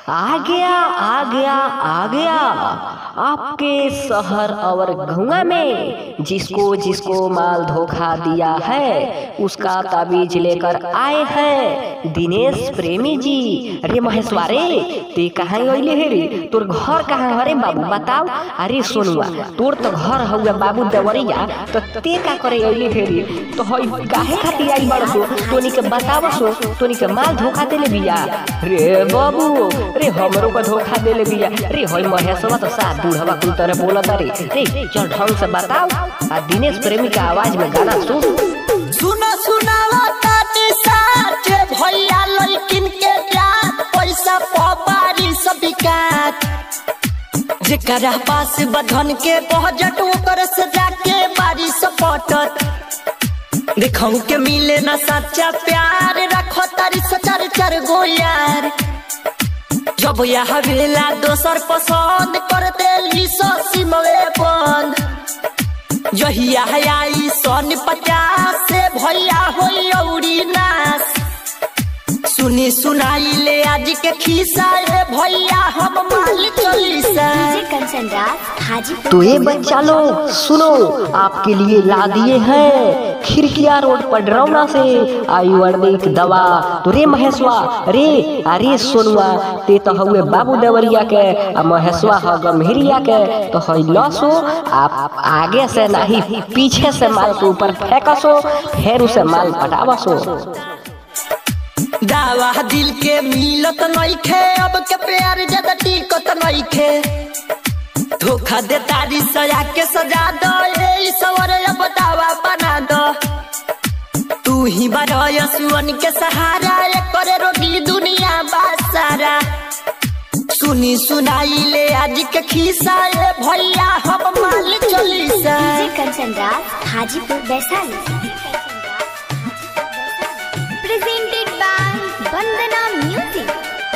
आ गया आ गया आ गया आपके शहर और गौवा में जिसको जिसको माल धोखा दिया है उसका ताबीज लेकर आए हैं दिनेश प्रेमी जी अरे महेशवा रे ते कहाँ अइले हे रे तोर घर कहाँ हरे बाबू बताओ अरे सोनुआ तोर तो घर हउए बाबू देवरिया तो ते का करे अइले हे रे तो हई काहे खातिर आई बड़ सो तोनी के बताव सो तोनी के माल धोखा देले बिया रे बाबू रे हमरो को धोखा देले बिया रे हई महेशवा तो सा बूढ़वा कुल तरह बोलत रे रे चल ढंग से बताओ आ दिनेश प्रेमी के आवाज में गाना सुन सुनो सुनावा ताती साथ भैया लड़किन के जात पैसा पवारी सब बिकात जेकरा पास बधन के बजट ओकर से जाके बारी सपटत देखऊ के मिले ना सच्चा प्यार रखो तारी सचार चार गो यार जब यह वेला दोसर पसंद कर देली सो सिमवे बंद जहिया आई सन पचास से भैया होई औरी नास सुनी सुनाई ले आज के खिस्सा ए भैया हम माल चलीसा डीजे कंचन राज हाजीपुर तो ये बच्चा लोग सुनो आपके लिए ला दिए हैं खिड़किया रोड पर डरौना से आयुर्वेदिक दवा तो रे महेशवा रे अरे सोनुआ ते तो हुए बाबू देवरिया के आ महेशवा ह गंभीरिया के तो हई लसो आप आगे से नहीं पीछे से माल के ऊपर फेंकसो फिर उसे माल पटावसो दावा दिल के मिलत नइखे अब के प्यार ज्यादा टिकत नइखे धोखा दे तारी सया के सजा दो ए सवर अब दावा बना दो तू ही बड़य सुअन के सहारा ए करे रोगी दुनिया बासारा सुनी सुनाई ले आज के खिस्सा ए भैया हम माल चलीसा DJ Kanchan Raj Hajipur Vaishali presented by Vandana music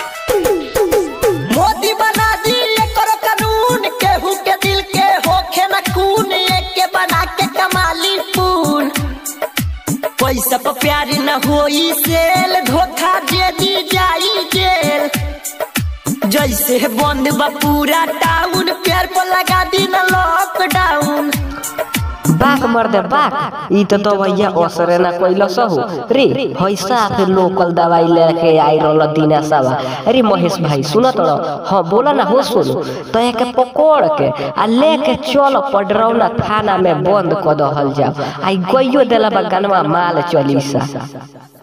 Modi बना दिए करो कानून केहू के दिल के होखे न खून एक के बना के कमाली पून पैसा पर प्यार न होई सेल धोखा दे दी जाई जेल जैसे बंद बा पूरा टाउन प्यार पर लगा दी न लॉकडाउन बाक मर दे बाक ई तो तो भैया असरे ना कोइला सहु रे पैसा फिर लोकल दवाई लेके आई रहल दिना सावा अरे महेश भाई सुन तो हां बोला ना हो सुन तो एक पकड़ के आ लेके चल पडरौना थाना में बंद क दहल जाओ आई गइयो देला बा गनवा माल चलीसा